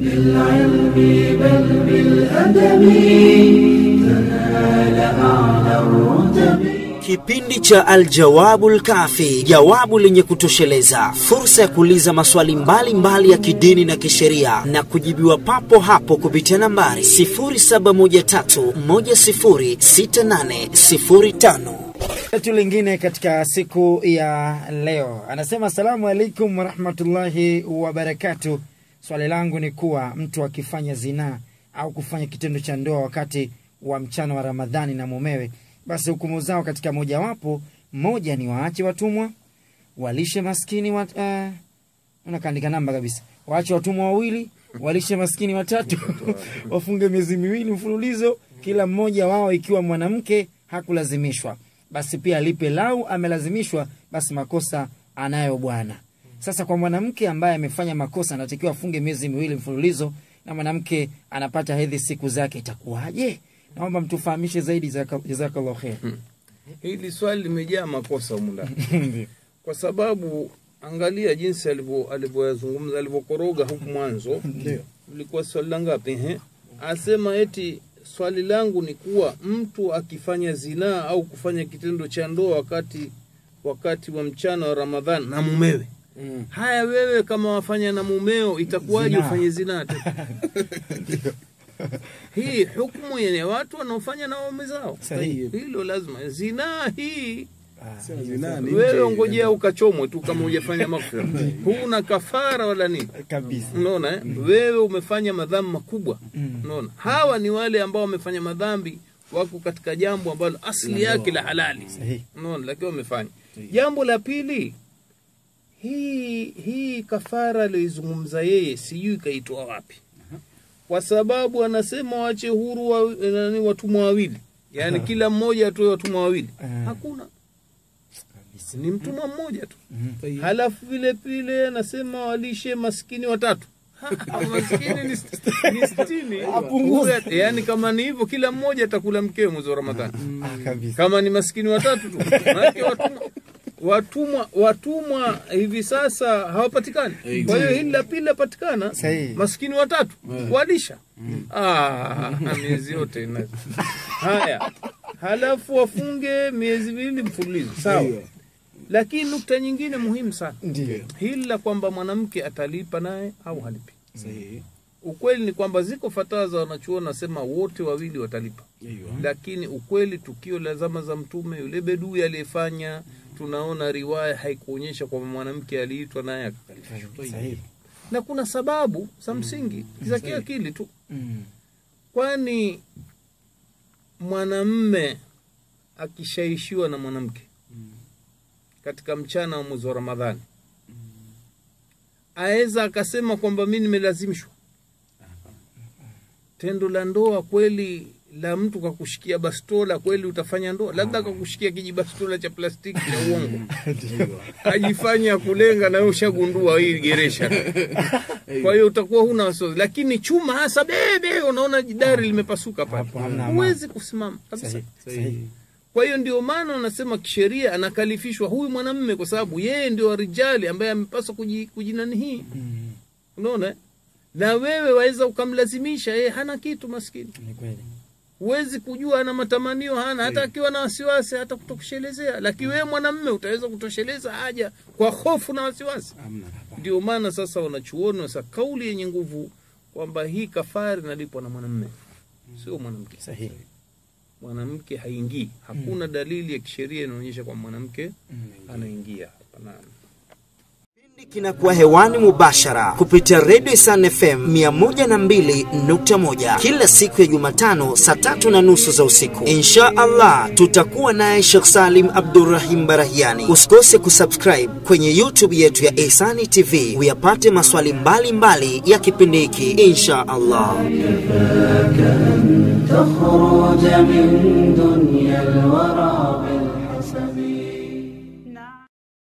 بالعلم بل بالأدب تنال أعلى الرتب Kipindi cha Aljawabul Kafi, jawabu lenye kutosheleza, fursa ya kuuliza maswali mbalimbali mbali ya kidini na kisheria na kujibiwa papo hapo kupitia nambari 0713106805. letu lingine katika siku ya leo anasema asalamu alaikum warahmatullahi wabarakatu swali langu ni kuwa mtu akifanya zinaa au kufanya kitendo cha ndoa wakati wa mchana wa ramadhani na mumewe basi hukumu zao katika mojawapo moja ni waache watumwa walishe maskini wa, uh, unakaandika namba kabisa waache watumwa wawili walishe maskini watatu wafunge miezi miwili mfululizo kila mmoja wao ikiwa mwanamke hakulazimishwa basi pia alipe lau amelazimishwa basi makosa anayo bwana sasa kwa mwanamke ambaye amefanya makosa anatakiwa afunge miezi miwili mfululizo na mwanamke anapata hedhi siku zake itakuwaje naomba mtufahamishe zaidi jazaka- jazakallahu kher hili swali limejaa makosa humu ndani kwa sababu angalia jinsi alivyo- alivyoyazungumza alivyokoroga huku mwanzo ulikuwa swali la ngapi ehe asema eti swali langu ni kuwa mtu akifanya zinaa au kufanya kitendo cha ndoa wakati wakati wa mchana wa ramadhani na mumewe Mm. haya wewe kama wafanya na mumeo itakuwaje Zinaa. ufanye zinaa tu hii hukumu yenye watu wanaofanya na waume zao Sahihi. hilo lazima zinaa hii Zinaa ni wewe nje. ngojea ukachomwe tu kama hujafanya maghfira huna kafara wala nini kabisa unaona eh? wewe umefanya madhambi makubwa Mm. unaona hawa ni wale ambao wamefanya madhambi wako katika jambo ambalo asili yake la halali Sahihi. unaona lakini wamefanya jambo la pili hii hii kafara aliyoizungumza yeye sijui kaitoa wapi kwa sababu anasema wache huru wa, nani watumwa wawili yaani kila mmoja atoe watumwa wawili Ah. hakuna ni mtumwa mmoja tu Mhm. halafu vile vile anasema walishe maskini watatu Ha, maskini ni, st- ni sitini Apunguze. Huyu- yaani kama ni hivyo kila mmoja atakula mkewe mwezi wa ramadhani Ah, kabisa kama ni maskini watatu tu maanake watumwa watumwa watumwa hivi sasa hawapatikani kwa hiyo hili la pili lapatikana Sahihi. maskini watatu walisha ah, miezi yote ina- haya halafu wafunge miezi miwili mfululizo sawa lakini nukta nyingine muhimu sana ndio hili la kwamba mwanamke atalipa naye au halipi Sahihi. ukweli ni kwamba ziko fatawa za wanachuoni nasema wote wawili watalipa Aiyo. lakini ukweli tukio la zama za mtume yule bedui aliyefanya tunaona riwaya haikuonyesha kwamba mwanamke aliitwa naye akakalifishwa sahihi na kuna sababu za msingi za kiakili tu Mm. kwani mwanamme akishaishiwa na mwanamke katika mchana wa mwezi wa ramadhani aweza akasema kwamba mi nimelazimishwa tendo la ndoa kweli la mtu kakushikia bastola kweli utafanya ndoa labda kakushikia kijibastola cha plastiki cha uongo ajifanya kulenga na wewe ushagundua hii geresha kwa hiyo utakuwa huna wasiwasi lakini chuma hasa bebe unaona dari limepasuka pale Hapo hamna amani. huwezi kusimama kabisa Sahihi. Sahihi. kwa hiyo ndio maana wanasema kisheria anakalifishwa huyu mwanamme kwa sababu yeye ndio rijali ambaye amepaswa kuji- kujinani hii Mm. unaona eh? na wewe waweza ukamlazimisha yeye hana kitu maskini ni kweli huwezi kujua ana matamanio hana hata akiwa na wasiwasi hata kutoshelezea lakini wewe mwanamme utaweza kutosheleza haja kwa hofu na wasiwasi Hamna. ndio maana sasa wanachuoni sasa kauli yenye nguvu kwamba hii kafari inalipwa na mwanamme sio mwanamke sahihi mwanamke haingii hakuna dalili ya kisheria inaonyesha kwamba mwanamke Mm. anaingia hapa naam Kipindi kinakuwa hewani mubashara kupitia redio Isan FM 102.1 kila siku ya Jumatano saa tatu na nusu za usiku. Insha Allah tutakuwa naye Sheikh Salim Abdurrahim Barahiani. Usikose kusubscribe kwenye YouTube yetu ya Ihsani TV uyapate maswali mbalimbali mbali ya kipindi hiki insha Allah. تخرج من دنيا الورى